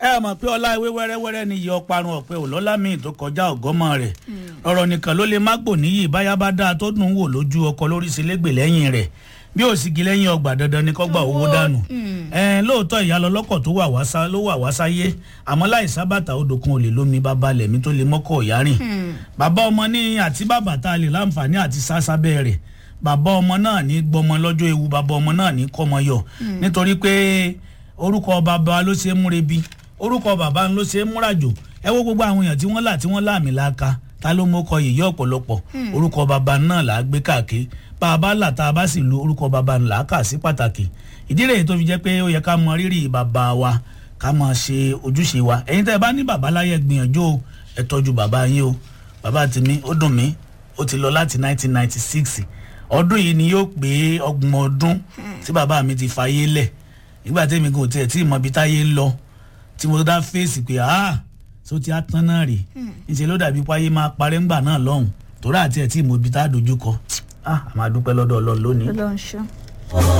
ẹ mọ̀ pé ọlá ewé wẹ́rẹ́wẹ́rẹ́ ni iye ọparun ọ̀pẹ òlọ́lá míì tó kọjá ọ̀gọ́mọ rẹ̀ ọ̀rọ̀ nìkan ló lè má gbò níyì báyá bá dáa tó dùn ún wò lójú ọkọ lórí sílégbè lẹ́yìn rẹ̀ bí ò sì gi lẹ́yìn ọgbà dandan ni kọ́gbà owó dànù ẹ̀ẹ́n lóòótọ́ ìyá lọ́lọ́kọ̀ tó wà wá sá ló wà wá sáyé àmọ́ láì sábàtà odò kan ò lè lómi bàbá lẹ̀mí tó lè mọ́kọ̀ ọ̀yá rìn bàbá ọmọ ní àti bàbá tá a lè láǹfààní àti sásábẹ́ rẹ̀ bàbá ọmọ náà ní gbọmọ lọ́jọ́ ewu bàbá ọmọ náà ní kọ́mọ yọ nítorí pé orúkọ bàbá ló ṣe é múre bí orúkọ bàbá ló ṣe é múrajò ẹ wo gbogbo àwọn èèyàn tí wọ́n là tí wọ́n láàmì láka ta ló mọ́kọ yìí ọ̀pọ̀lọpọ̀ orúkọ bàbá náà là á gbé káàkiri bá a bá là tá a bá sì lu orúkọ bàbá là á kà sí pàtàkì ìdí rèé tó fi jẹ́ pé ó yẹ ká mọ rírì bàbá wa ká máa ṣe ojúṣe wa ẹ̀yin tẹ́ ẹ bá ní bàbá láyé gbìyànjú o ẹ tọ́jú bàbá yín o bàbá tèmi ó dùn mí ó ti lọ láti 1996 ọdún yìí ni yóò pé ọgbọ̀n ọdún tí bàbá mi ti fàyè lẹ̀ nígbà tẹ́mi kò tiẹ̀ tí ìmọ̀ ibi táyé ń lọ tí mo dá fèsì pé ah so ti á tán náà rè níṣẹ́ ló dàbí páyé máa parẹ́ ńgbà náà lọ́hùn torí àti ẹ̀ tí ìmọ̀ ibi tá a dojú kọ ah àmọ́ a dúpẹ́ lọ́dọ̀ ọlọ́run lónìí. Ọlọ́run ṣọ́.